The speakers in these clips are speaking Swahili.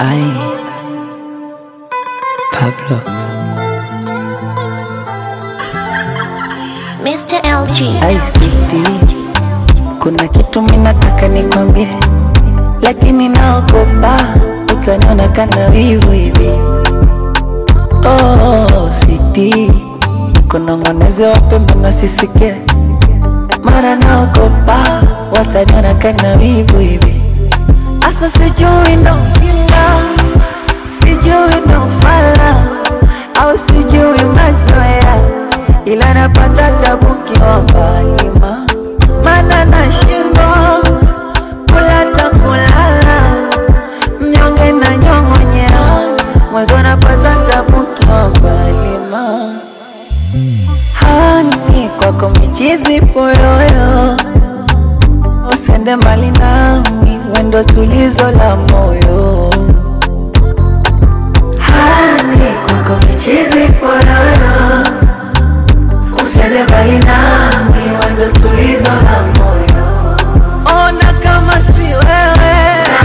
Ay, Pablo. Mr. LG. Ay, sweetie, kuna kitu minataka nikwambie, lakini naogopa utaniona kana wivu hivi. Oh, sweetie, nikunong'oneze wape mbona sisikie, mara naogopa wataniona kana wivu hivi. Asa sijui ndo ujinga, sijui ndo fala au sijui mazoea, ila napata tabu kiwa mbali ma mana nashindwa kula ta kulala, mnyonge na nyong'onyea, mwanzo napata tabu kiwa mbali ma hani kwako michizi poyoyo Usende mbali nami, wendo tulizo la moyo. Hani kwako michizi poyoyo, usende mbali nami, wendo tulizo la moyo. Ona kama si wewe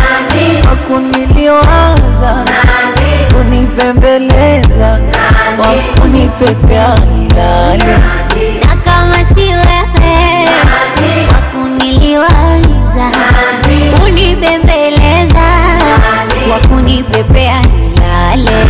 wakuniliwaza, kunipembeleza, wakunipepea nilale Na kama si wewe wakuniliwaza, kunibembeleza, wakunipepea nilale.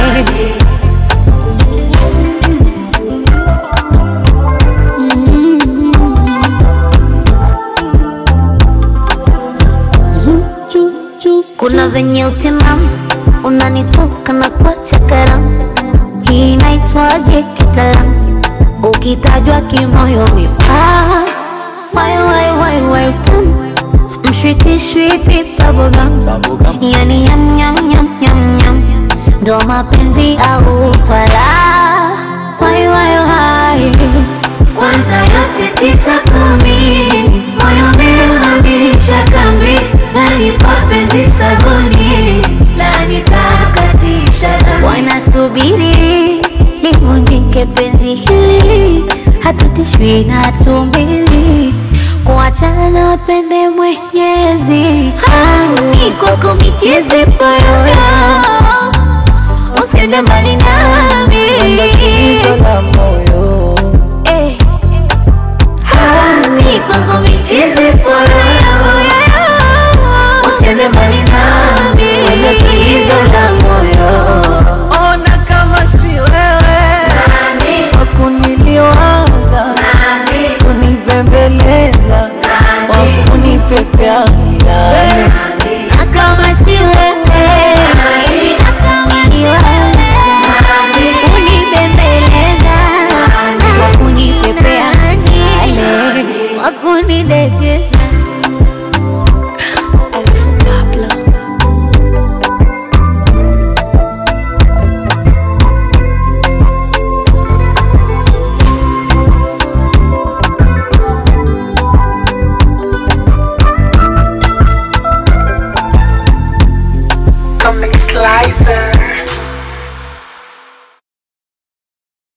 Kuna venye utimamu unanitoka na kuacha karamu, hii inaitwaje kitaalamu? Ukitajwa kimoyo mipaa, wai wai wai wai tamu, mshwiti shwiti bubblegum, Bubblegum. yani yam yam yam yam yam, ndo mapenzi au fala, wai wai wai kwanza yote tisa kumi, moyo umehamisha kambi, nani mapenzi sabuni, nani takatisha dami, wanasubiri livunjike penzi hili, hatutishwi na tumbili, kuachana pende Mwenyezi, hani kwako michezi poyoyo, usiende mbali nami Wendo tulizo la moyo. Eh. Hani kwako michezi poyoyo, usiende mbali nami, wendo tulizo la moyo. Ona kama si wewe wakuniliwaza, kunipembeleza, wakunipepea nilale. Na kama si wewe, na kama ni wewe, kunibembeleza, wakunipepea nilale, wakunidekeza Alafu Pablo. Comic Slice.